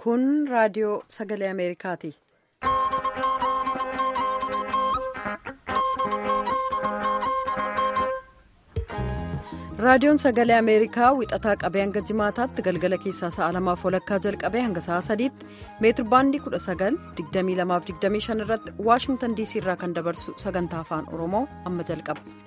Kun raadiyoo sagalee Ameerikaati. Raadiyoon sagalee Ameerikaa wixataa qabee hanga jimaataatti galgala keessaa sa'a lamaaf walakkaa jalqabee hanga sa'a sadiitti meetir baandii 19,2225 irratti Waashingtan DC irraa kan dabarsu sagantaa afaan Oromoo amma jalqaba.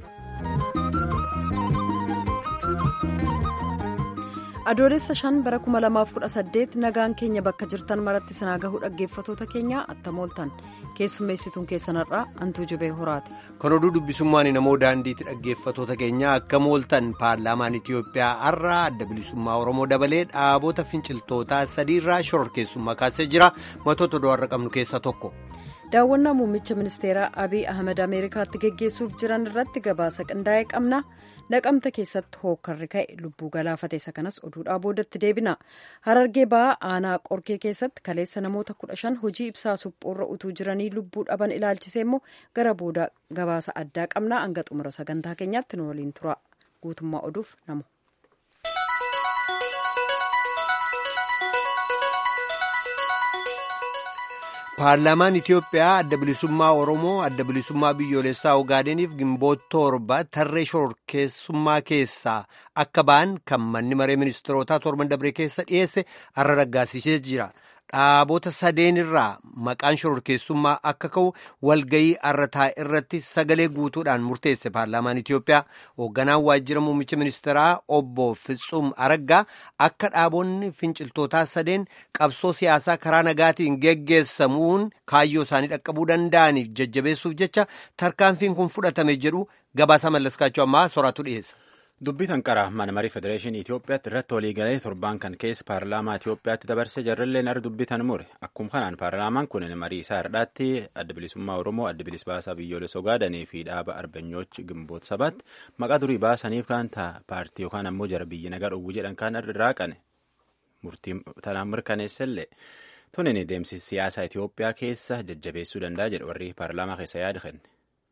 adoolessa shan bara 2018 nagaan keenya bakka jirtan maratti sinaa gahuu dhaggeeffatoota keenya attamooltan keessummeessituun keessanarraa antuu jibee horaati. kan oduu dubbisummaan namoo daandiitti dhaggeeffatoota keenya akka mooltan paarlaamaan itiyoophiyaa har'a adda bilisummaa oromoo dabalee dhaabota finciltootaa sadiirraa shororkeessummaa kaasee jira matoota oduu har'a qabnu keessaa tokko. daawwannaa muummicha ministeeraa abiy ahmed ameerikaatti geggeessuuf jiran irratti gabaasa qindaa'ee qabna. naqamta keessatti hookkarri ka'e lubbuu galaafate isa kanas oduudhaa boodatti deebina harargee ba'aa aanaa qorkee keessatti kaleessa namoota kudha shan hojii ibsaa suphuurra utuu jiranii lubbuu dhaban ilaalchisee immoo gara booda gabaasa addaa qabna hanga xumura sagantaa keenyaatti nu waliin tura guutummaa oduuf namu. paarlaamaan itiyoophiyaa adda bilisummaa oromoo adda bilisummaa biyyoolessaa ogaadeniif gimboota torba tarree shororkeessummaa keessaa akka ba'an kan manni maree ministeerotaa torban dabree keessa dhiyeesse har'a raggaasisee jira dhaabota sadeen irraa maqaan shororkeessummaa akka ka'u walgayii arrataa irratti sagalee guutuudhaan murteesse paarlaamaan itiyoophiyaa hoogganaan waajjira muummicha ministeeraa obbo Fitsum Araggaa akka dhaabonni finciltootaa sadeen qabsoo siyaasaa karaa nagaatiin geggeessamuun kaayyoo isaanii dhaqqabuu danda'aniif jajjabeessuuf jecha tarkaanfiin kun fudhatame jedhu gabaasa mallaskaachuu ammaa soraatu dhiyeessa. dubbii tanqara mana marii federeeshinii Itoophiyaatti irratti waliigalee torbaan kan keessa paarlaamaa Itoophiyaatti dabarsee jarrilleen ar dubbii tan mure akkuma kanaan paarlaamaan kun marii isaa hardhaatti adda bilisummaa Oromoo adda bilis baasaa biyyoolessa Ogaadanii fi dhaaba arbanyoochi gimboota sabaatti maqaa durii baasaniif kan ta'a paartii yookaan ammoo jara biyyi nagaa dhowwu jedhan kan raaqane murtii tanaan mirkaneessellee tunin deemsi siyaasaa Itoophiyaa keessa jajjabeessuu danda'a jedhu warri paarlaamaa keessa yaada kenne.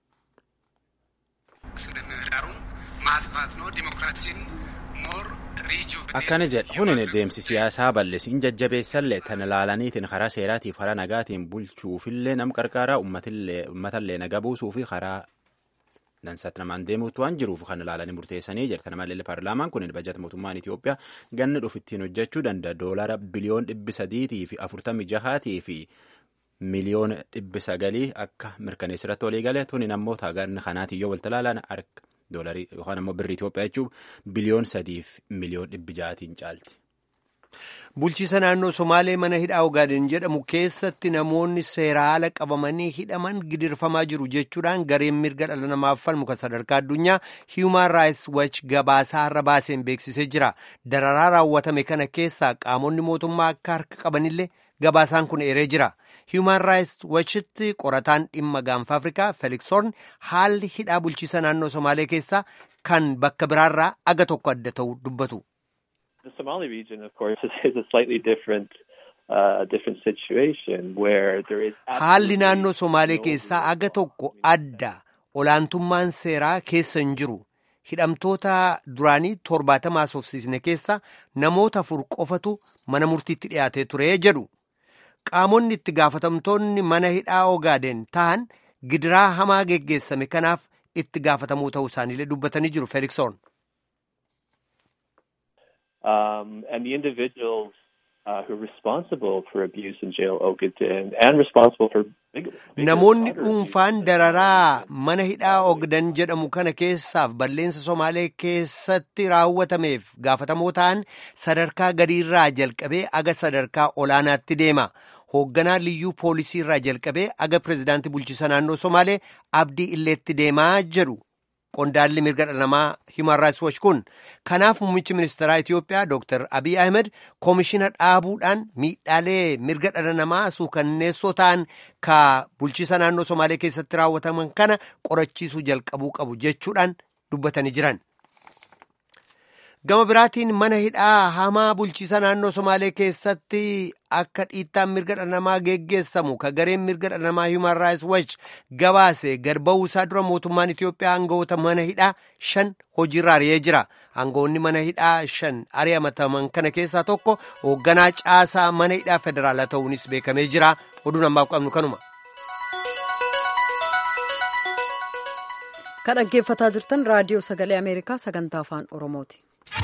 akkana jedha kunin deemsi siyaasaa bal'isiin jajjabeessallee tan ilaalaniitiin karaa seeraatiif karaa nagaatiin bulchuufillee nam qarqaaraa uummatallee naga buusuu fi karaa dansaatti namaan deemuutu waan jiruuf kan ilaalanii murteessanii jira kana malee paarlaamaan kun bajata mootummaan Itoophiyaa ganna dhufu ittiin hojjechuu danda'a doolara biliyoon dhibbi sadiitii fi afurtamii jahaatii fi miliyoona dhibbi sagalii akka mirkaneessirratti walii galee tunin ammoo taaganna kanaatiin yoo walta ilaalan harka. doolarii yookaan ammoo birrii Itoophiyaa jechuun biliyoon sadiif miliyoon dhibbi ja'atiin caalti. Bulchiisa naannoo Somaalee mana hidhaa Ogaaden jedhamu keessatti namoonni seera ala qabamanii hidhaman gidirfamaa jiru jechuudhaan gareen mirga dhala namaaf falmu kan sadarkaa addunyaa Human Rights Watch gabaasaa har'a baaseen beeksisee jira. Dararaa raawwatame kana keessaa qaamonni mootummaa akka harka qabanillee gabaasaan kun eeree jira. Human Rights Watchitti qorataan dhimma gaanfa Afrikaa Felix Horn haalli hidhaa bulchiisa naannoo Somaalee keessaa kan bakka biraarraa aga tokko adda ta'u dubbatu. The Somali region, of course, is a slightly different, uh, different situation where there is. Haalli naannoo Somaalee keessaa aga tokko adda olaantummaan seeraa keessa hin jiru. Hidhamtoota duraanii torbaatamaa soofsiisne keessa namoota afur qofatu mana murtiitti dhiyaatee ture jedhu. Qaamonni itti gaafatamtoonni mana hidhaa Ogaaden ta'an gidiraa hamaa geggeessame kanaaf itti gaafatamuu ta'uu isaaniillee dubbatanii jiru Felix Horn. Um, and the individuals uh, who are responsible for abuse in jail Ogaden and responsible for big, Namoonni dhuunfaan dararaa mana hidhaa Ogden jedhamu kana keessaaf balleessa Somaalee keessatti raawwatameef gaafatamoo ta'an sadarkaa gadiirraa jalqabee aga sadarkaa olaanaatti deema. Hoogganaa liyyuu poolisii irraa jalqabee aga pirezidaantii bulchiisa naannoo Somaalee abdii illeetti deemaa jedhu. Qondaalli mirga dhala namaa Human Rights Watch kun kanaaf muummichi ministeeraa Itoophiyaa Dr. Abiy Ahmed koomishina dhaabuudhaan miidhaalee mirga dhala namaa suukanneessoo ta'an ka bulchiisa naannoo Somaalee keessatti raawwataman kana qorachiisuu jalqabuu qabu jechuudhaan dubbatanii jiran. Gama biraatiin mana hidhaa hamaa bulchiisa naannoo Somaalee keessatti akka dhiittaan mirga dhala namaa geggeessamu ka gareen mirga dhala namaa Human Rights Watch gabaase gad ba'uusaa dura mootummaan Itoophiyaa aangawoota mana hidhaa shan hojiirra ari'ee jira. Aangawoonni mana hidhaa shan ari'amataman kana keessaa tokko hoogganaa caasaa mana hidhaa federaalaa ta'uunis beekamee jira. Oduun ammaaf qabnu kanuma. Kan dhaggeeffataa jirtan raadiyoo sagalee Ameerikaa sagantaa afaan Oromooti.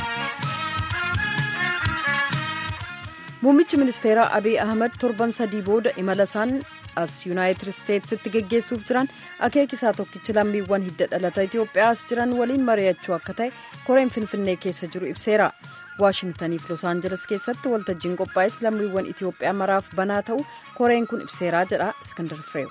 Muummichi ministeeraa Abiy Ahmed torban sadii booda imala isaan as Yuunaayitid Isteetsitti geggeessuuf jiran akeekisaa tokkichi lammiiwwan hidda dhalata Itoophiyaa as jiran waliin mari'achuu akka ta'e koreen Finfinnee keessa jiru ibseera. Waashingtaniif Los Aangeles keessatti waltajjiin qophaa'es lammiiwwan Itoophiyaa maraaf banaa ta'u koreen kun ibseeraa jedha Iskandar Fireew.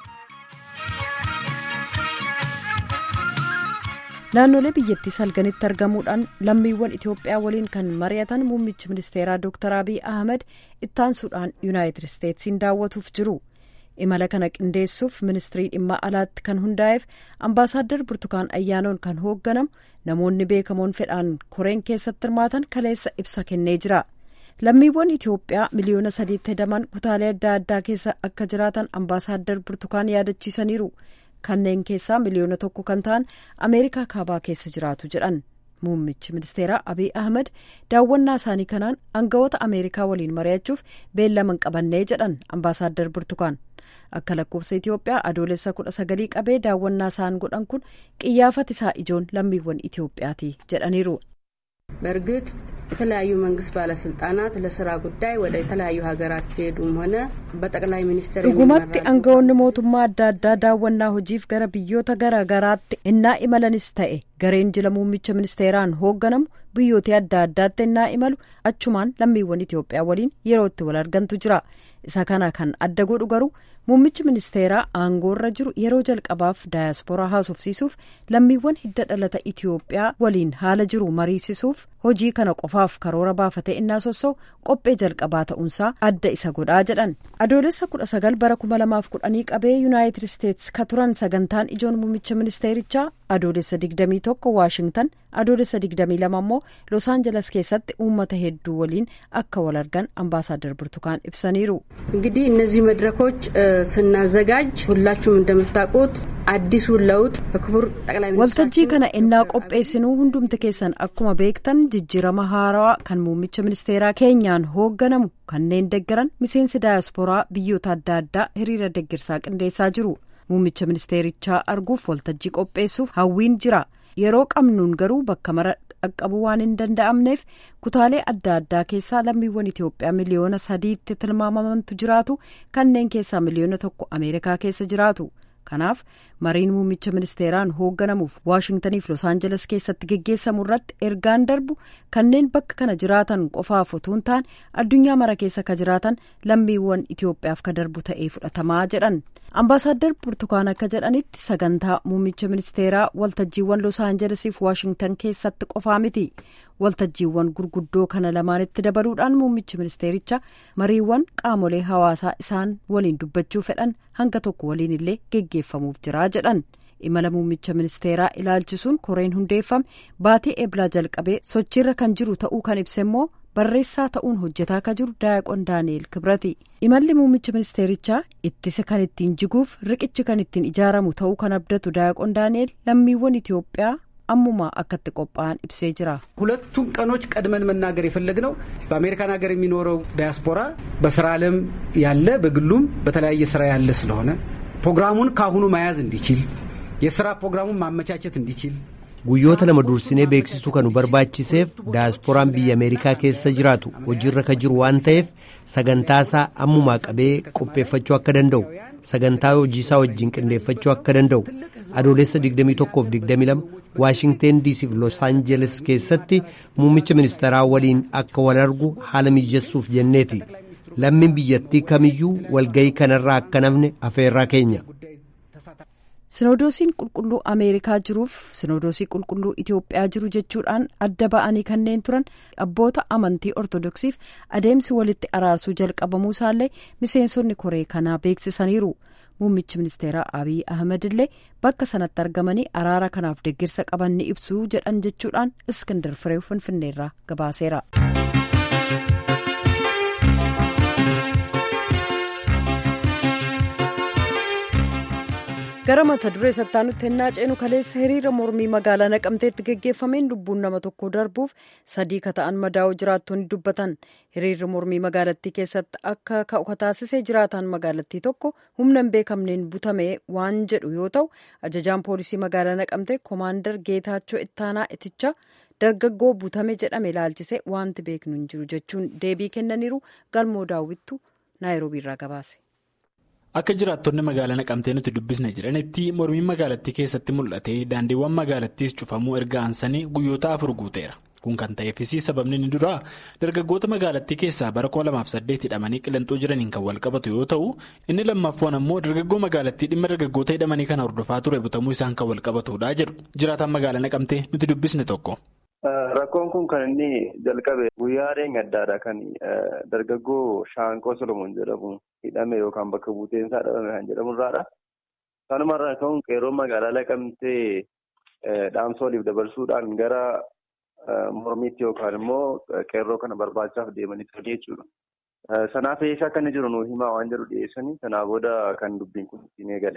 naannolee biyyattii salganitti argamuudhaan lammiiwwan itoophiyaa waliin kan mari'atan muummichi ministeeraa dr abiy ahmed ittaansuudhaan yuunaayitid isteetsiin daawwatuuf jiru imala kana qindeessuuf ministirii dhimma alaatti kan hundaa'eef ambaasaaddar burtukaan ayyaanoon kan hoogganamu namoonni beekamoon fedhaan koreen keessatti hirmaatan kaleessa ibsa kennee jira lammiiwwan itoophiyaa miliyoona sadiitti hedaman kutaalee adda addaa keessa akka jiraatan ambaasaaddar burtukaan yaadachiisaniiru. kanneen keessaa miliyoona tokko kan ta'an ameerikaa kaabaa keessa jiraatu jedhan muummichi ministeeraa abiy ahmed daawwannaa isaanii kanaan aangawoota ameerikaa waliin mari'achuuf beellaman qabannee jedhan ambaasaaddar burtukaan akka lakkoofsa itiyoophiyaa adoolessa kudha sagalii qabee daawwannaa isaan godhan kun qiyyaafati isaa ijoon lammiiwwan itiyoophiyaati jedhaniiru. በእርግጥ የተለያዩ መንግስት ባለስልጣናት ለስራ ጉዳይ ወደ የተለያዩ ሀገራት ሲሄዱም ሆነ በጠቅላይ ሚኒስትር dhugumatti aangawoonni mootummaa adda addaa daawwannaa hojiif gara biyyoota garaa garaatti innaa imalanis ta'e gareen jila muummicha ministeeraan hoogganamu biyyoota adda addaatti innaa imalu achumaan lammiiwwan itiyoophiyaa waliin yeroo itti wal argantu jira isa kana kan adda godhu garuu muummichi ministeeraa aangoorra jiru yeroo jalqabaaf daayaspooraa haasofsiisuuf lammiiwwan hidda dhalata itiyoophiyaa waliin haala jiru mariisisuuf hojii kana qofaaf karoora baafatee innaa sossoo qophee jalqabaa ta'uunsaa adda isa godhaa jedhan adoolessa kudha sagal bara kuma lamaaf kudhanii qabee yuunaayitid isteets ka turan sagantaan ijoon muummicha ministeerichaa adoolessa digdamii tokko waashingtan adoolessa digdamii lama immoo los aanjeles keessatti uummata hedduu waliin akka wal argan ambaasaaddar burtukaan ibsaniiru. እንግዲህ እነዚህ መድረኮች ስናዘጋጅ ሁላችሁም እንደምታውቁት አዲሱን ለውጥ በክቡር ጠቅላይ waltajjii kana innaa qopheessinuu hundumti keessan akkuma beektan jijjiirama haarawaa kan muummicha ministeeraa keenyaan hoogganamu kanneen deggaran miseensi daayaspooraa biyyoota adda addaa hiriira deggirsaa qindeessaa jiru muummicha ministeerichaa arguuf waltajjii qopheessuuf hawwiin jira yeroo qabnuun garuu bakka mara dhaqqabuu waan hin danda'amneef kutaalee adda addaa keessaa lammiiwwan itiyoophiyaa miliyoona sadiitti tilmaamamantu jiraatu kanneen keessaa miliyoona tokko ameerikaa keessa jiraatu kanaaf mariin muummicha ministeeraan hoogganamuuf waashingtaniif los aanjeles keessatti geggeessamu irratti ergaan darbu kanneen bakka kana jiraatan qofaaf otoo hin taane addunyaa mara keessa ka jiraatan lammiiwwan itiyoophiyaaf ka darbu ta'ee fudhatamaa jedhan ambaasaaddar burtukaan akka jedhanitti sagantaa muummicha ministeeraa waltajjiiwwan los aanjelesiif waashingtan keessatti qofaa miti waltajjiiwwan gurguddoo kana lamaanitti dabaluudhaan muummichi ministeericha mariiwwan qaamolee hawaasaa isaan waliin dubbachuu fedhan hanga tokko waliin illee geggeeffamuuf jira jedhan imala muummicha ministeeraa ilaalchisuun koreen hundeeffame baatii eeblaa jalqabee sochiirra kan jiru ta'uu kan ibse immoo barreessaa ta'uun hojjetaa ka jiru daayaqoon daani'el kibrati imalli muummicha ministeerichaa ittisa kan ittiin jiguuf riqichi kan ittiin ijaaramu ta'uu kan abdatu daayaqoon daani'el lammiiwwan itiyoophiyaa አሙማ አከት ቆጳን ኢብሴ ጅራ ሁለቱን ቀኖች ቀድመን መናገር የፈለግነው በአሜሪካን ሀገር የሚኖረው ዳያስፖራ በስራ ዓለም ያለ በግሉም በተለያየ ስራ ያለ ስለሆነ ፕሮግራሙን ካሁኑ መያዝ እንዲችል የስራ ፕሮግራሙን ማመቻቸት እንዲችል guyyoota lama dursinee beeksisuu kan nu barbaachiseef daayasporaan biyya ameerikaa keessa jiraatu hojiirra ka jiru waan ta'eef sagantaasaa ammumaa qabee qopheeffachuu akka danda'u sagantaa hojiisaa wajjin qindeeffachuu akka danda'u adoolessa 21-22 waashingteen diisiif los aanjeles keessatti muummicha ministeeraa waliin akka wal argu haala mijessuuf jenneeti lammiin biyyattii kamiyyuu walgayii kanarraa akka nafne afeerraa keenya. sinodoosiin qulqulluu ameerikaa jiruuf sinodoosii qulqulluu itiyoophiyaa jiru jechuudhaan adda ba'anii kanneen turan abboota amantii ortodoksiif adeemsi walitti araarsuu jalqabamuu isaallee miseensonni koree kanaa beeksisaniiru muummichi ministeeraa abiy ahmed illee bakka sanatti argamanii araara kanaaf deeggarsa qaban ni ibsuu jedhan jechuudhaan iskindar firee finfinneerraa gabaaseera. gara mata duree sattaanutti hennaa ceenu kaleessa hiriira mormii magaalaa naqamteetti geggeeffameen lubbuun nama tokko darbuuf sadii ka ta'an madaa'uu jiraattonni dubbatan hiriirri mormii magaalattii keessatti akka ka'u taasisee jiraataan magaalattii tokko humna hin beekamneen butame waan jedhu yoo ta'u ajajaan poolisii magaalaa naqamtee koomaandar geetaachoo ittaanaa itichaa dargaggoo butame jedhame ilaalchisee wanti beeknu hin jiru jechuun deebii kennaniiru galmoo daawwittu naayiroobiirraa gabaase. Akka jiraattonni magaalaa naqamtee nuti dubbisne jedhanitti mormiin magaalattii keessatti mul'ate daandiiwwan magaalattiis cufamuu erga aansanii guyyoota afur guuteera. Kun kan ta'eefis sababni inni duraa dargaggoota magaalattii keessaa bara 2008 hidhamanii qillanxoo jiraniin kan wal qabatu yoo ta'u inni lammaffaan ammoo dargaggoo magaalattii dhimma dargaggoota hidhamanii kana hordofaa ture butamuu isaan kan wal qabatudha jedhu jiraataan magaalaa naqamtee nuti dubbisne tokko. Rakkoon kun kan inni jalqabe guyyaa addaadha kan dargaggoo Shaanqoo Solomoon jedhamu hidhame yookaan bakka buuteensaa dhabame kan jedhamu irraadha. Sanumarraa ka'uun qeerroon magaalaa naqamtee dhaamsa waliif dabarsuudhaan gara mormiitti yookaan immoo qeerroo kana barbaachaaf deemanii turan jechuudha. Sanaaf eessa akka inni jiru nuu himaa waan jedhu dhiyeessanii sanaa booda kan dubbiin kun ittiin eegale.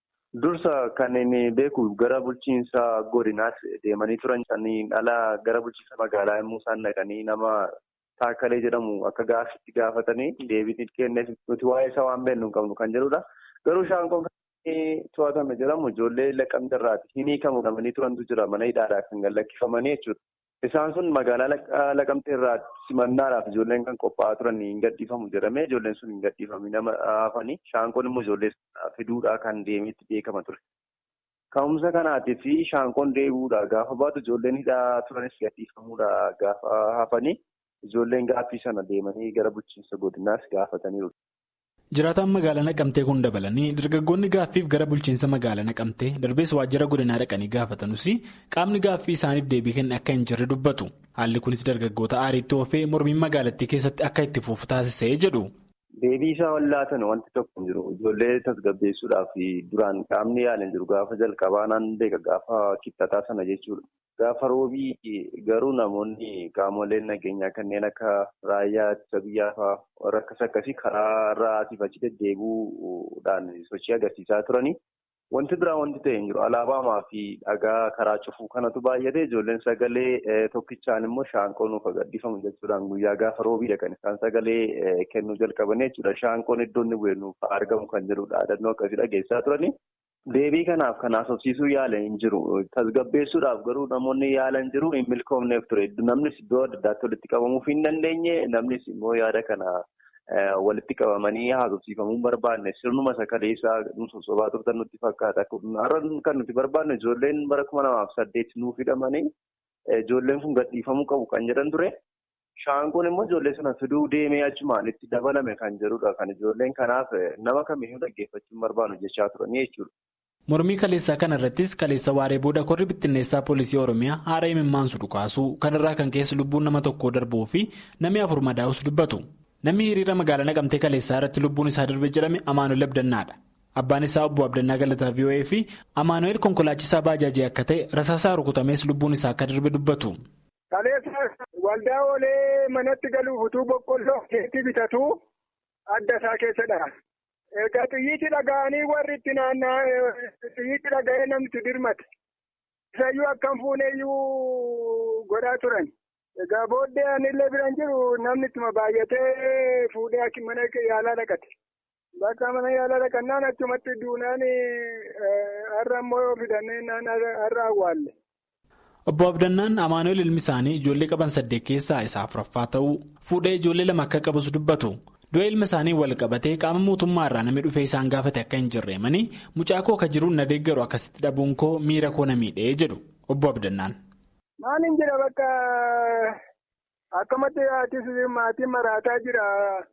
Dursa kan inni beeku gara bulchiinsa godinaatti deemanii turan saniin ala gara bulchiinsa magaalaa yommuu isaan dhaqanii nama taakkalee jedhamu akka gaaffitti gaafatanii deebii kenneef nuti waa'ee isaa waan beeknu hin qabnu kan jedhudha. Garuu shaanqoon kan to'atame jedhamu ijoollee laqqamte irraati. Hin hiikamu qabanii turantu jira mana hidhaadhaa kan gallakkifamanii jechuudha. Isaan sun magaalaa laqamtee irraa simannaadhaaf ijoolleen kan qophaa'aa turan hin gadhiifamu jedhamee ijoolleen sun hin gadhiifamne nama hafanii shaanqoon immoo ijoollee fiduudhaa kan deemeetti beekama ture. Ka'umsa kanaatii fi shaanqoon deebi'uudhaa gaafa baatu ijoolleen hidhaa turanis gadhiifamuudhaa gaafa hafanii ijoolleen gaaffii sana deemanii gara bulchiinsa godinaas gaafataniiru. Jiraataan magaalaa naqamtee kun dabalanii dargaggoonni gaaffiif gara bulchiinsa magaalaa naqamtee darbees waajjira godinaa dhaqanii gaafatanuus qaamni gaaffii isaaniif deebii kenne akka hin jirre dubbatu haalli kunis dargaggoota aariitti oofee mormiin magaalattii keessatti akka itti fufu taasisee jedhu. Deebii isaa wallaatan wanti tokko hin jiru ijoollee tasgabbeessuudhaaf duraan qaamni yaalan jiru gaafa jalqabaa naan beeka gaafa kibxataa sana jechuudha. Gaafa roobii garuu namoonni qaamoleen nageenyaa kanneen akka raayyaa ittisa biyyaa fa'aa warra akkas akkasii karaa irraa asiif achi deddeebi'uudhaan sochii agarsiisaa turanii. Wanti biraa wanti ta'e hin jiru. Alaabaamaa fi dhagaa karaa cufuu kanatu baay'ate ijoolleen sagalee tokkichaan immoo shaanqoo nuuf gadhiifamu jechuudhaan guyyaa gaafa roobiidha kan isaan sagalee kennuu jalqaban jechuudha. Shaanqoon iddoo inni bu'e nuuf argamu kan jedhudha. Dhaadannoo akkasii dhageessaa turanii. Deebii kanaaf kan haasofsiisuu yaalan hin jiru. Tasgabbeessuudhaaf garuu namoonni yaalan jiru hin milkoomneef ture. Namnis iddoo adda addaatti walitti qabamuuf hin dandeenye. Namnis immoo yaada kana walitti qabamanii haasofsiifamuu hin barbaanne. Sirnuma sakaleessaa nu sosobaa turtan nutti fakkaata. Har'a kan nuti barbaanne ijoolleen bara kuma lamaaf saddeet nuuf hidhamanii ijoolleen kun gadhiifamuu qabu kan jedhan ture. Shaanqoon immoo ijoollee sana fiduu deemee achumaan itti dabalame kan jedhudha. Kan ijoolleen kanaaf nama kamiyyuu dhaggeeffachuu hin barbaannu jechaa turanii jechuudha. Mormii kaleessaa kana irrattis kaleessa waaree booda korri bittinneessaa poolisii Oromiyaa haara imimmaansu dhukaasuu kanarraa kan keessa lubbuun nama tokkoo darbuu fi namni afur madaa'us dubbatu. Namni hiriira magaalaa naqamtee kaleessaa irratti lubbuun isaa darbe jedhame Amaanuel Abdannaadha. Abbaan isaa obbo Abdannaa Galataa VOA fi Amaanuel konkolaachisaa baajaajii akka ta'e rasaasaa rukutamees lubbuun isaa akka darbe dubbatu. Waldaa oolee manatti galuuf utuu boqqolloo keetti bitatu adda isaa keessadha. Egaa xiyyiitti dhaga'anii warri itti naanna'aa xiyyiitti dhaga'ee namni dirmate. Isayyuu akkam fuuneeyyuu godhaa turan. Egaa booddee anillee biraan jiru namni ittuma baay'atee fuudhee mana yaalaa dhaqate. Bakka mana yaalaa dhaqannaan achumatti duunaan har'a immoo fidannee har'a awwaalle. Obbo Abdannaan Amaanuel ilmi isaanii ijoollee qaban saddeet keessaa isa afuraffaa ta'uu fuudhee ijoollee lama akka qabus dubbatu. Du'a ilma isaanii wal qabatee qaama mootummaa irraa namni dhufee isaan gaafate akka hin jirreemanii mucaa koo akka jiruun na deeggaru akkasitti dhabuun koo miira koo na miidhee jedhu Obbo Abdannaan. Maal hin jira bakka akkamatti haatis maatiin maraataa jira.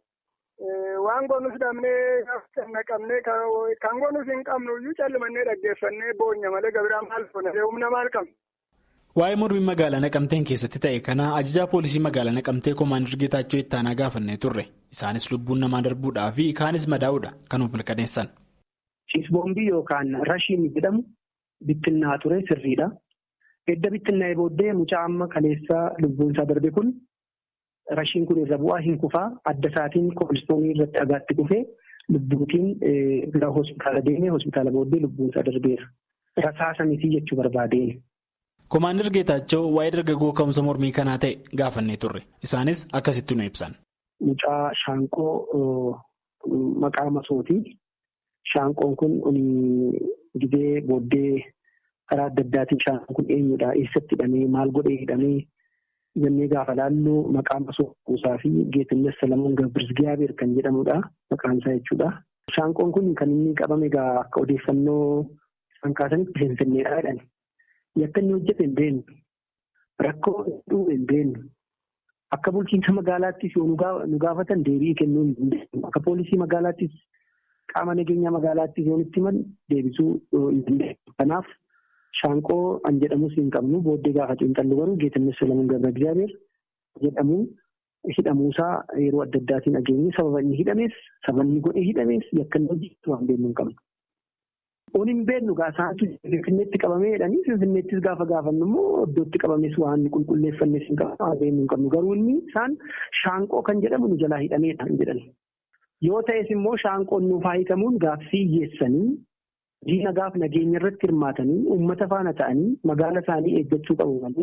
Waan goonus dhabnee naqamnee kan goonus hin qabnu iyyuu callimannee dhaggeeffannee boonya malee gabiraa maal goone humna maal qabna. Waa'ee mormii magaalaa naqamteen keessatti ta'e kana ajajaa poolisii magaalaa naqamtee koomaandar Geetaachoo ittaanaa gaafannee turre. Isaanis lubbuun namaa darbuudhaa fi kaanis madaa'uudha kan of mirkaneessan. Ciisboombii yookaan rashiin jedhamu bittinnaa ture sirriidha. Edda bittinnaa'ee booddee mucaa amma kaleessaa lubbuun isaa darbe kun rashiin kun irra bu'aa hin kufaa adda isaatiin koolistoonii irratti dhagaatti kufee lubbuutiin gara hospitaala deemee hospitaala booddee lubbuun isaa darbeera. Rasaasa miti jechuu barbaadeen. Komaander Geetaachoo waa'ee dargaggoo ka'umsa mormii kanaa ta'e gaafannee turre. Isaanis akkasitti nu ibsan. Mucaa shaanqoo maqaa masooti. Shaanqoon kun gidee booddee karaa adda addaatiin shaanqoon kun eenyudha? Eessatti hidhamee? Maal godhee hidhamee? Jennee gaafa laallu maqaa masoo kuusaa fi Geetinnes Salamuun Gabirzgiyaabeer kan jedhamudha. Maqaan isaa jechuudha. Shaanqoon kun kan inni qabame egaa akka odeeffannoo isaan kaasanitti finfinneedha jedhani. Yakka inni hojjete hin beeknu. Rakkoo hedduu hin beeknu. Akka bulchiinsa magaalaattis yoo nu gaafatan deebii kennuu hin dandeenyu. Akka poolisii magaalaattis qaama nageenya magaalaattis yoo nutti himan deebisuu hin dandeenyu. Kanaaf shaanqoo an jedhamus hin qabnu booddee gaafa xiinxallu garuu Geetinnes Salamuun Gabra Gizaabeer jedhamu hidhamuusaa yeroo adda addaatiin dhageenye sababa inni hidhamees sababa inni godhee hidhamees yakka inni hojjetu waan beeknu hin qabnu. Oon hin beeknu gaasaatu Finfinneetti qabamee jedhanii Finfinneettis gaafa gaafannu immoo iddootti qabames waan qulqulleeffannes hin qabnu waan beeknu hin qabnu garuu inni isaan shaanqoo kan jedhamu nu jalaa hidhameedha hin jedhan. Yoo ta'es immoo shaanqoon nuuf haa hiikamuun gaaffii hiyyeessanii diina gaaf nageenya irratti hirmaatanii uummata faana ta'anii magaala isaanii eeggachuu qabu malee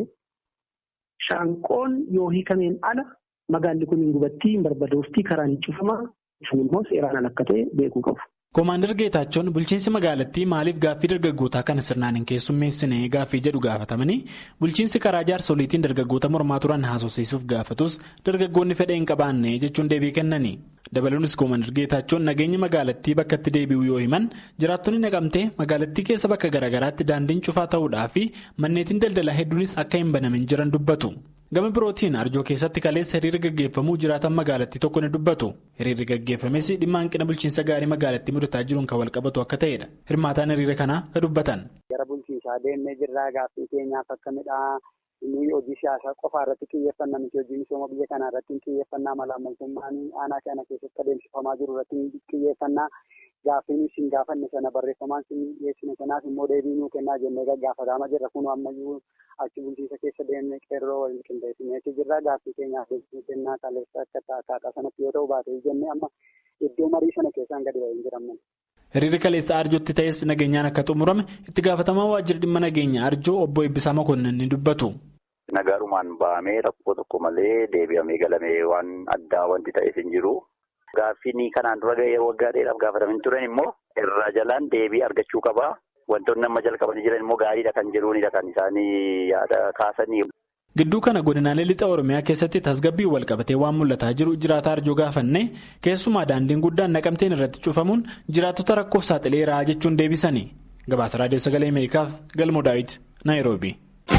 shaanqoon yoo hiikameen ala magaalli kun hin gubattii hin barbadooftii karaan hin cufamaa sun immoo seeraan ala akka ta'e beekuu qabu. Komaander Geetaachoon bulchiinsi magaalattii maaliif gaaffii dargaggootaa kana sirnaan hin keessummeessine gaaffii jedhu gaafatamanii bulchiinsi karaa jaarsoliitiin dargaggoota mormaa turan haasofsiisuuf gaafatus dargaggoonni fedha hin qabaanne jechuun deebii kennani. Dabaluunis Komaander Geetaachoon nageenya magaalattii bakka itti deebi'u yoo himan jiraattonni naqamtee magaalattii keessa bakka garaagaraatti daandiin cufaa ta'uudhaa fi manneetiin daldalaa hedduunis akka hin banamin jiran dubbatu. Gama birootiin arjoo keessatti kaleessa hiriirri gaggeeffamuu jiraatan magaalattii tokko ni dubbatu. Hiriirri gaggeeffames dhimma hanqina bulchiinsa gaarii magaalattii mudataa jiruun kan wal qabatu akka ta'edha. Hirmaataan hiriira kanaa ka dubbatan. Gara bulchiinsaa deemnee jirraa gaaffii keenyaaf akka midhaa nuyi hojii siyaasaa qofaa irratti xiyyeeffannaa miti hojii misooma biyya kanaa irratti xiyyeeffannaa mala ammaltummaan aanaa kana keessatti adeemsifamaa jiru irratti xiyyeeffannaa gaaffii nuyi siin gaafanne sana barreeffamaan siin dhiyeessine sanaaf immoo deebii nuu kennaa jennee gaggaafatamaa jirra kun ammayyuu achi bulchiinsa keessa deemnee qeerroo waliin qindeessineeti jirra gaaffii keenyaaf deebii kennaa kaleessa akka akkaataa sanatti yoo ta'u baatee jennee amma iddoo marii sana keessaan gadi ba'ee hin jiramne. Hiriirri kaleessa arjootti ta'es nageenyaan akka xumurame itti gaafatamaa waajjira dhimma nageenya arjoo obbo Eebbisaa Makonnin ni dubbatu. Nagaarumaan ba'amee rakkoo tokko malee deebi'amee galamee waan addaa wanti ta'eef hin jiru. Gaaffiin kanaan dura yeroo waggaa dheeraaf gaafatamin turan immoo irraa jalaan deebii argachuu qaba. Wantoonni amma jalqabanii jiran immoo gaariidha kan jiruunidha kan isaanii yaada kaasanii. Gidduu kana godinaalee lixa Oromiyaa keessatti tasgabbii wal qabatee waan mul'ataa jiru jiraataa arjoo gaafanne keessumaa daandiin guddaan naqamteen irratti cufamuun jiraattota rakkoof saaxileera jechuun deebisanii. Gabaasa Raadiyoo Sagalee Ameerikaaf Galmoo Daawit Naayiroobi.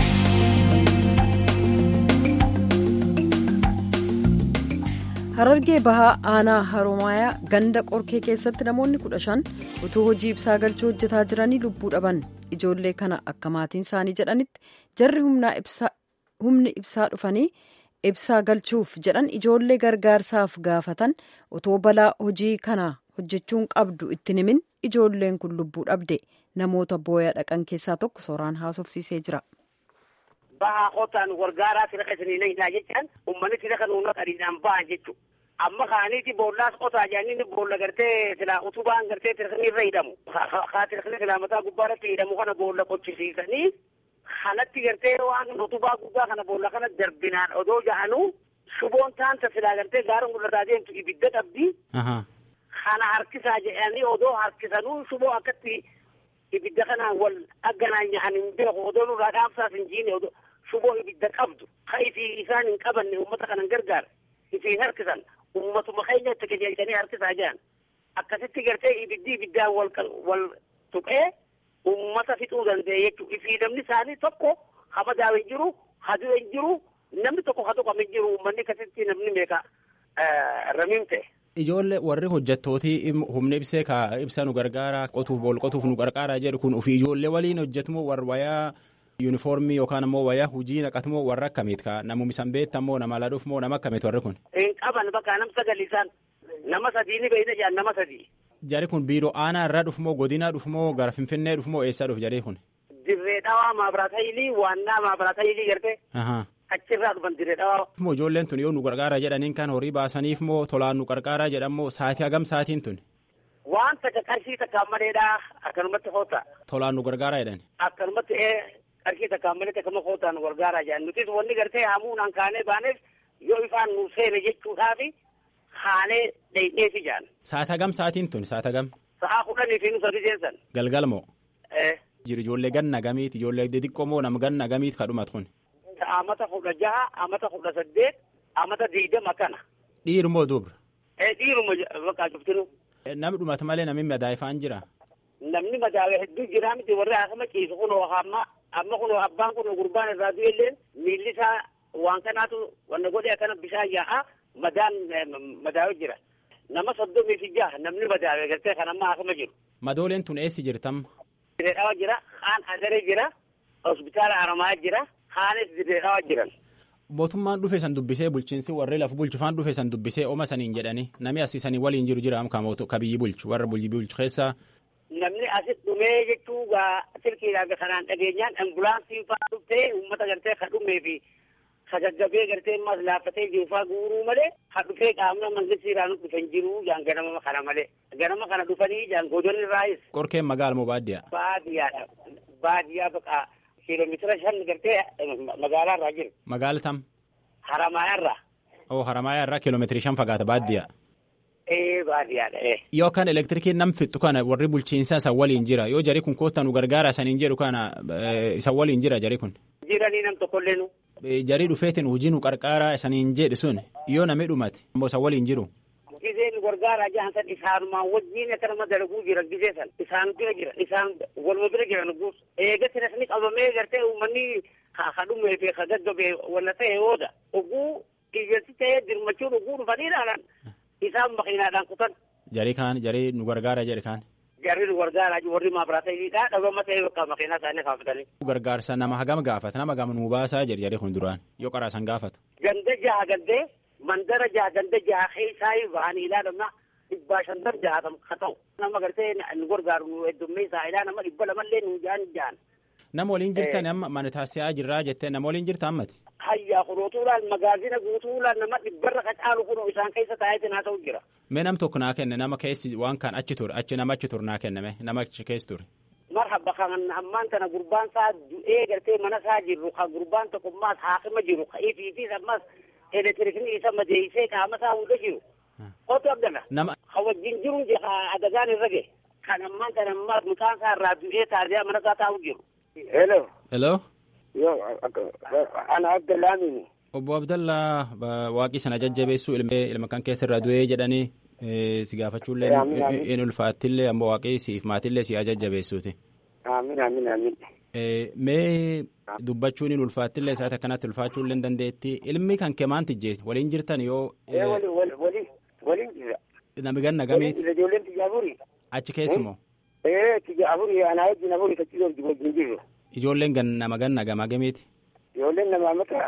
Harargee bahaa aanaa Haroomayaa ganda qorkee keessatti namoonni kudha shan utuu hojii ibsaa galchuu hojjetaa jiranii lubbuu dhaban ijoollee kana akka maatiin isaanii jedhanitti jarri humni ibsaa dhufanii ibsaa galchuuf jedhan ijoollee gargaarsaaf gaafatan otoo balaa hojii kana hojjechuun qabdu itti himin ijoolleen kun lubbuu dhabde namoota booyaa dhaqan keessaa tokko sooraan haasofsiisee jira. Bahaa qotaan gargaaraa sira keessanii nagnaa jechaan uummanni sira kan uummata adiidhaan bahan jechuudha. Amma kaaniiti boollaas qotaa jaaniin boolla gartee silaa utubaan gartee tirkni irra hidhamu. Haa tirkni silaa mataa gubbaa irratti hidhamu kana boolla qochisiisanii kanatti gartee waan utubaa guddaa kana boolla kana darbinaan odoo jahanuu shuboon taanta silaa gartee gaara mul'ataa deemtu ibidda qabdi. Kana harkisaa jedhanii odoo harkisanuu shuboo akkatti ibidda kanaan wal agganaan nyahan hin beeku odoo nurraa dhaamsaas hin jiine odoo shuboo ibidda qabdu ka ifii isaan hin qabanne uummata kanan gargaara ifiin harkisan uummatuma keenya itti qajeelchanii harkisaa jiran akkasitti gartee ibiddi ibiddaan wal wal tuqee uummata fixuu danda'e jechuudha ifii namni isaanii tokko hamadaa hin jiru haduu hin jiru namni tokko ha tuqame hin jiru uummanni akkasitti namni meeqa ramiin ta'e. Ijoollee warri hojjettootii humna ibsee ka ibsa nu gargaara qotuuf bool qotuuf nu gargaara jedhu kun ofii ijoollee waliin hojjetumoo warra wayaa yuunifoormii yookaan ammoo wayaa hojii naqatumoo warra akkamiit ka namuma isan beektamoo nama laduuf moo nama akkamiit warri kun. Hin qaban bakka nam sagal isaan nama sadii ni beeyna jedhan nama sadii Jari kun biiroo aanaa irraa dhufumoo godinaa dhufumoo gara Finfinnee dhufumoo eessaa dhufu jari kun? Dirree dhawaa maabiraata ilii waannaa maabiraata ilii gartee achirraa dhufan dirree dhawaa. Moo ijoolleen tun yoo nu gargaara jedhaniin kan horii baasaniif moo tolaan nu gargaaraa jedhamoo saatii hagam saatiin tun? Waan takka qarshii takka maleedhaa akkanumatti hoota. Tolaan nu gargaaraa jedhan. Akkanumatti qarshii takka malee takkama hootaa nu gargaaraa jedhan nutis wanni gartee hamuunaan kaanee baaneef yoo ifaan nu seene jechuudhaafi haanee dheedheefi jedhan. Saata hagam saatiin tun saata hagam? Sa'aa kudhanii fi nu sadi seensan. Galgal moo? Jiru ijoollee ganna gamiiti ijoollee xixiqqoo moo nama ganna gamiiti kadhumat kun? Amata kudha jaha amata kudha saddeet amata diidama kana. Dhiiru moo dubra? Dhiiruma bakka cuftinu. Namni dhumata malee namni madaa'ifaan jira. Namni madaa'e hedduu jira miti warri akkama ciisu kunoo amma amma kunoo abbaan kunoo gurbaan irraa du'elleen miilli isaa waan kanaatu wanna godhee akkana bishaan yaa'a madaan madaa'e jira. Nama soddomii fi jaha namni madaa'e gartee kan amma akkama jiru. Madooleen tun eessi jirtam? Dirree dhawaa jira, haan adaree jira, hospitaala aramaa jira, haanis dirree dhawaa jiran. Mootummaan dhufe san dubbisee bulchiinsi warri lafa bulchufaan dhufe san dubbisee oma saniin jedhanii namni asii waliin jiru jira ka biyyi bulchu warra biyyi bulchu keessaa. Namni asit dhumee jechuu gaa silkiidhaan kanaan dhageenyaan ambulaansii fa'aa dhuftee uummata gartee ka dhumee fi ka gaggabee gartee ammas laaffatee jiru fa'aa guuruu malee ka dhufee qaamna mangistiidhaan dhufan jiru jaan ganama kana malee ganama kana dhufanii jaan godonni raayis. Qorkeen magaala moo baadiyyaa? Baadiyyaadha. Baadiyyaa baqaa. kiiloomeetira shan gartee magaalaa irraa jiru. Magaala tam? Haramaaya irraa. Oo Haramaaya irraa kiiloomeetirii shan fagaata baadiyyaa. Ee baadiyyaadha ee. Yoo kan elektirikiin nam fixu kana warri bulchiinsaa isa waliin jira yoo jari kun koottan nu gargaara saniin jedhu kana isa waliin jira jari kun. Jiranii nam tokkollee nu. Jarii dhufeetiin hojii nu qarqaaraa saniin jedhu sun yoo namni dhumate ammoo isa waliin jiru. Gizee nu gargaaraa jahan san isaanumaan wajjin akkanuma dalaguu jira gizee san isaan bira jira isaan waluma bira jira nugus eegatti nasni qabamee gartee uummanni ha dhumee fi ha gaggabee walla ta'e hooda oguu qiyyansi ta'ee dirmachuun oguu dhufaniidhaan isaan makiinaadhaan kutan. Jarii kaan jarii nu gargaara jedhe kaan. Jarri nu gargaaraa warri maabiraata hidhaa dhabama ta'e bakka makiinaa isaanii kaafatanii. Gargaarsa nama hagam gaafata nama hagam nu baasaa jedhe jarii kun duraan yoo qaraasan gaafata. Ganda jaha gandee mandara jaha ganda jaha keessaa bahanii ilaalama dhibbaa shantan jahatam ka ta'u nama gartee nu gargaaru nu heddummeessaa ilaa nama dhibba lamallee nu jahan jahan. Nama waliin jirtan amma mana taasisaa jirraa jettee nama waliin jirta ammati. Hayyaa kurootuudhaan magaazina guutuudhaan nama dhibbarra ka caalu kun isaan keessa taa'eetiin haa ta'u jira. Mee nam tokko naa kenne nama keessi waan kan achi ture achi nama achi ture naa kenname nama achi keessa ture. Marhaba kan ammaan tana gurbaan isaa du'ee gartee mana isaa jirru kan gurbaan tokko ammaas haakima jiru ka ifiifis ammas elektirikni isa madeessee qaama isaa hunda jiru. Otu abdala. Nama. Ka wajjin jiru adagaan irra gahe. Kan ammaan tana ammaas mucaan isaa irraa du'ee taasisaa mana isaa taa'u jiru. Hello. Hello. Yoo ana Abdallaamini. Obbo Abdallaa waaqii sana jajjabeessuu ilma kan keessa irraa du'ee jedhanii si gaafachuullee in ulfaattillee ammoo waaqii siif maatillee si jajjabeessuuti. Amiin amiin amiin. Mee dubbachuun in ulfaattillee isaati akkanatti ulfaachuullee hin dandeetti ilmi kan kee maanti jees waliin jirtan yoo. Waliin jira. Nami ganna gamiiti. Ijoolleen tiyya afurii. Achi keessumoo. Ee tiyya afurii anaa wajjin afurii tachiisoo wajjin jirru. Ijoolleen gan nama ganna gamaa gamiiti. Ijoolleen nama amata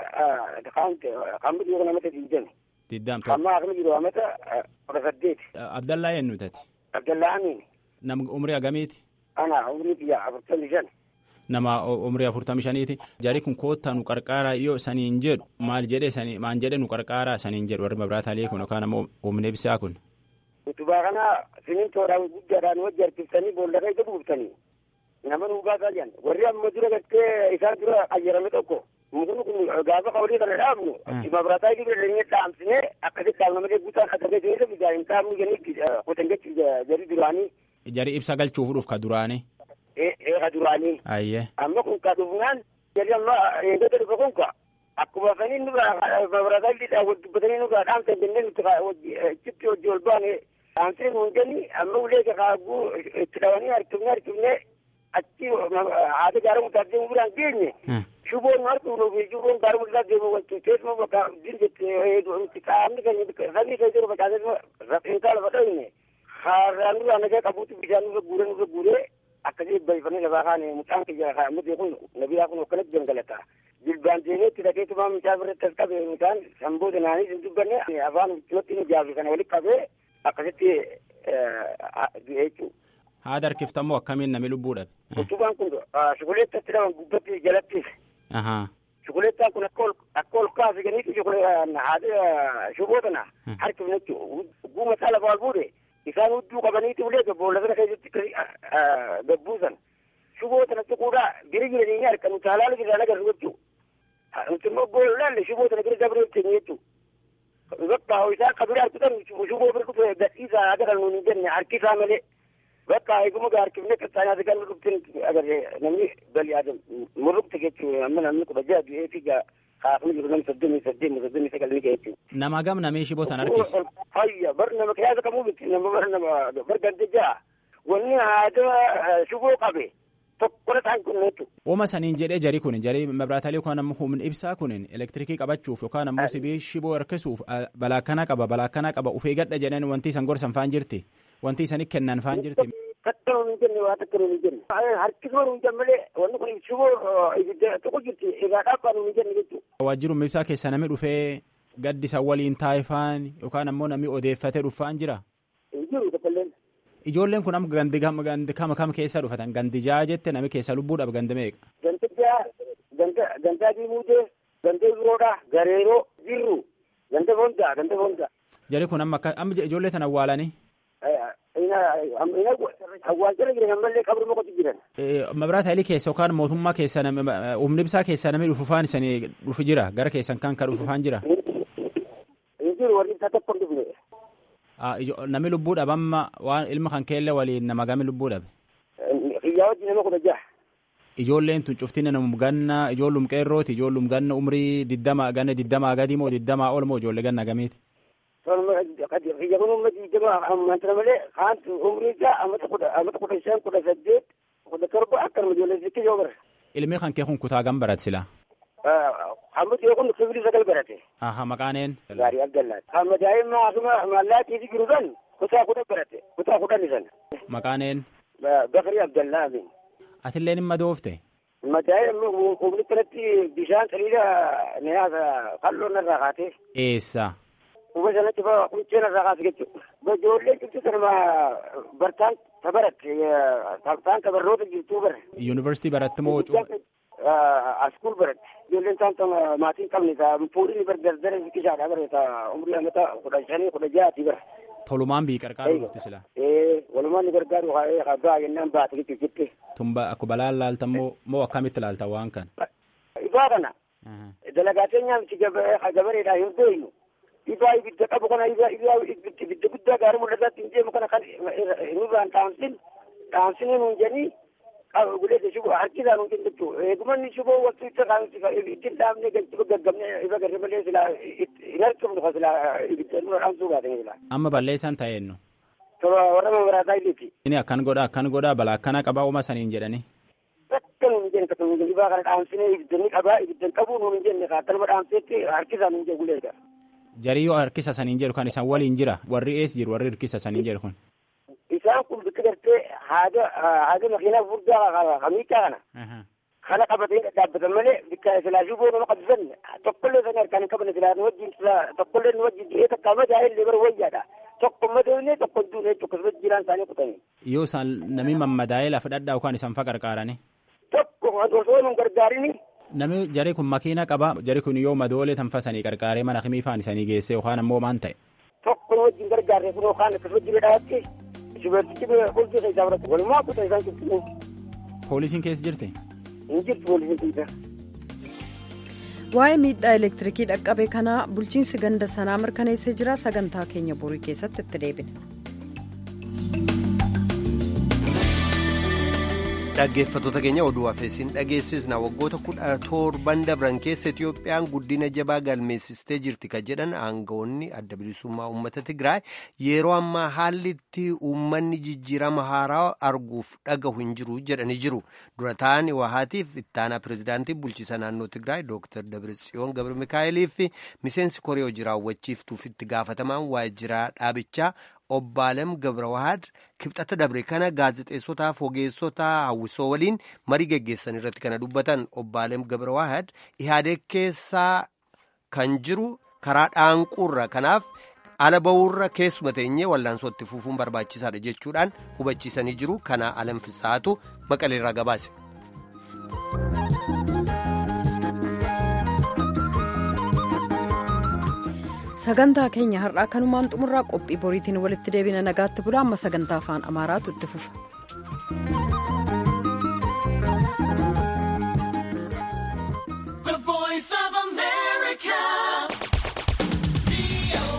kan bitu yookaan amata diidami. Diddam ta'u. Amma akkuma jiru amata kudha saddeeti. Abdallaa eenyu tati. Abdallaa Amiin. Nam umrii agamiiti. Ana umrii biyya afurtamii shan. Nama umrii afurtamii shaniiti. Jari kun koottaa nu qarqaaraa yoo saniin jedhu maal jedhe sanii maan jedhe nu qarqaaraa saniin jedhu warri mabiraataalee kun yookaan ammoo humna ibsaa kun. Utubaa kana simintoodhaan guddaadhaan wajji harkiftanii boolla keessa buuftanii. nama nu baasaa jiran warri amma dura gartee isaan dura qayyarame tokko mukni kun gaafa qawlii kana dhaabnu mabiraataa jiru dhageenye dhaamsine akkasitti dhaabna malee guutaan akkasii keessa bijaa hin dhaabnu jennee qotan jechi jari duraanii. Jari ibsa galchuuf ka duraanii. Ee ka duraanii. Ayyee. Amma kun ka dhufnaan jari amma eegdota dhufa kun ka akkuma fanii nurraa mabiraataa jiidhaa wal dubbatanii nurraa dhaamsan jennee nuti chitti hojii ol baane dhaamsine nuun jenni amma ulee kaaguu itti dhawanii harkifne harkifne achi haati gaara mutaa deemu biraan geenye shuboon harkuunuu fi shuboon gaara mutaa deemu wanti teessuma bakka dinjetti qaamni keenya sabni keessa jiru facaasee rafeenkaa lafa dhawne haaraan nurraa nagaa qabuutti bishaan nurra guuree nurra guuree akkasii balfanii lafaa kaane mucaan kiyya mucaan kun nabiyaa kun akkanatti gangalata jilbaan deemeetti dhageetumaa mucaa birratti as qabe mucaan samboo danaanii hin dubbanne afaan cimatti nu jaafi kana walitti qabee akkasitti du'e jechuudha. Haada harkiftammoo akkamiin namni lubbuu dhabe? Utubaan kun shukuleettatti dhaban gubbatti jalatti. Shukuleettaan kun akka ol kaase ganiitu haada shuboo tana harkifne jechuudha. Guuma isaa lafa ol fuudhe isaan hudduu qabaniiti ulee boolla sana keessatti gabbuusan. Shuboo tana tuquudhaa biri jiranii harka nuti halaala jiraan agarru jechuudha. Nuti immoo boollaalle shuboo tana bira dabree keenya jechuudha. Bakka isaa akka bira harkisan shuboo bira dhufe gadhiisaa agarra nuun hin jenne harkisaa malee. bakka eeguma gaarkifne qaxxaanaati kan dhuftin agarre namni balii adam murrukte jechuun amma namni kudha jaha du'ee fi kaafni jiru nam soddomii saddeet soddomii sagal ni jechuun. Nama gam namee shiboo tan harkis. Hayya bar nama kiyaasa kamuu miti nama bar nama bar gante jaha wanni haada shiboo qabe tokkola ta'an kun jechuudha. Ooma saniin jedhee jarii kun jarii mabraataalee yookaan ammoo humni ibsaa kun elektirikii qabachuuf yookaan ammoo sibii shiboo harkisuuf balaa kana qaba balaa kana qaba ufee gadha jedhan wanti isan gorsan faan jirti wanti isanii kennan faan jirti. Takka nuun jenne waa takka nuun jenne. Harkisuma nuun jenne malee wanni kun shiboo ibidda tokko jirti egaa dhaabbaa nuun jenne jechuudha. Waajjiruma ibsaa keessa namni dhufee gaddi isa waliin taa'ifaan yookaan ammoo namni odeeffatee dhufaan jira. Jiru tokkolleen. Ijoolleen kun amma gandi gandi kama kam keessa dhufatan gandi jaha jette nami keessa lubbuudhaaf gandi meeqa. Gandi jaha ganda gandaa diimuudee ganda biroodhaa gareeroo jirru ganda fondaa ganda fondaa. Jari kun amma amma ijoollee tan awwaalanii. Awwaalchala jiran ammallee qabruma qotu jiran. Mabiraata Hailii keessa yookaan mootummaa keessa humni ibsaa keessa namni dhufufaan isanii dhufu jira gara keessan kan kan dhufufaan jira. Jiru warri isaa tokko hin dhufne. Nami lubbuu dhabe amma waan ilma kan keelle waliin nama gami lubbuu dhabe. Xiyyaa wajjin nama kudha jaha. Ijoolleen tun cuftiin nama ganna ijoollum qeerrooti ijoollum ganna umrii diddama ganna diddamaa gadi moo diddamaa ol moo ijoollee ganna gamiiti. Xiyya kun umma diddama amantana malee haantu umrii isaa amata kudha amata kudha shan kudha saddeet kudha torba akkanuma ijoollee sitti yoo bara. Ilmi kan kee kun kutaa gam barat sila. Hammat yoo kun sibiilii sagal barate. Aha maqaaneen. Gaarii Abdallaati. Amma daa'imma asuma mallaatiifi jiru kan kutaa kudha barate kutaa kudhan san. Maqaaneen. Bakari Abdallaa Amin. Atilleen hin madoofte. Daa'imni humni kanatti bishaan saliida nyaata qal'oo narraa kaatee. Eessa. Kuma sanatti fa quncee narraa kaase jechuudha. Ijoollee cimti sanuma bartaan tabaratte taan tabarroota jirtuu bara. Yuunivarsiitii baratte moo askuul baratte. Ijoolleen isaan maatiin qabne fuudhini bar dardara biqisaadha bara umrii amata kudha shanii kudha jahaati bara. Tolumaan bii qarqaaruu dhufti sila. Ee walumaan ni gargaaru haa baa jennaan baate jechuudha jettee. Tumba akka balaan laaltan moo moo akkamitti laaltan waan kana. Ibaa kana. Dalagaatee nyaamichi gabareedhaa hin beeynu. Ibaa ibidda qabu kana ibidda guddaa gaarii mul'ataatti hin deemu kana kan nurraan dhaamsin dhaamsinii nuun jennii guleessa shuboo harkisaan nuun jennu jechuudha. Eegumanni shuboo waktu itti ittiin dhaabnee galchuuf gaggabnee ifa garri malee silaa hin harkifnu kan silaa ibidda nurra dhaamsuu baatanii silaa. Amma balleessaan ta'eennu. Tola warra mamaraataa iliti. Inni akkan godha akkan godha balaa akkana qabaa uma saniin jedhani. Akka nuun jenne akka nuun jenne ibaa kana dhaamsinee ibidda ni qabaa ibidda hin qabuu nuun jenne akkanuma dhaamseetti harkisaan nuun jennu guleessa. Jarii yoo harkisa saniin jedhu kan isaan waliin jira warri ees jiru warri hirkisa saniin jedhu kun. Isaan kun bikka gartee haada haada makiinaa furdaa kamiichaa kana. Kana qabatee dhaabbatan malee bikka silaa shuboo nama qabsisan tokkollee sana harkaan hin qabne silaa nu wajjin tokkollee nu wajjin dhi'ee takka madaa illee bara wayyaadha. Tokko madoonee tokko duunee tokko sirriitti jiraan isaanii kutanii. Yoo isaan namni mammadaa'ee lafa dhadhaa yookaan isaan fa qarqaarani. Tokko osoo nu gargaarini. Namni jarri kun makiina qaba jarri kun yoo madoolee tanfasanii qarqaaree mana himii faan isanii geesse yookaan ammoo maan ta'e. Tokko nu wajjin gargaarre kun yookaan akkasuma jiree dhaabatti shubartichi qulqullisa isaa biratti walumaa kutaa isaan cimsinu. Poolisiin keessa jirti? Hin jirtu poolisiin keessa. Waa'ee miidhaa elektirikii dhaqqabe kanaa bulchiinsi ganda sanaa mirkaneessee jira sagantaa keenya borii keessatti itti deebina. dhaggeeffattoota keenya oduu hafeessiin dhageessisna waggoota kudha torban dabran keessa Itiyoophiyaan guddina jabaa galmeessistee jirti kan jedhan aangawoonni adda bilisummaa uummata Tigraay yeroo ammaa haalli itti uummanni jijjiirama haaraa arguuf dhagahu hin jiru jedhanii jiru. Dura ta'an Wahaatiif ittaanaa pirezidaantii bulchiisa naannoo Tigraay Dr. Dabratsiyoon Gabra Mikaa'elii fi miseensi koree hojii raawwachiiftuuf itti gaafatamaan waajjira dhaabichaa Obbaalem Gabrawahad kibxata dabre kana gaazexeessotaaf ogeessota hawwisoo waliin marii geggeessan irratti kana dubbatan Obbaalem Gabrawahad ihaadee keessaa kan jiru karaa dhaanquurra kanaaf ala ba'uurra keessuma teenyee wallaansootti fufuun barbaachisaadha jechuudhaan hubachiisanii jiru kana alanfisaatu maqaleerraa gabaase. sagantaa keenya har'aa kanumaan xumurraa qophii boriitiin walitti deebina nagaatti bulaa amma sagantaa afaan amaaraatu itti fufa.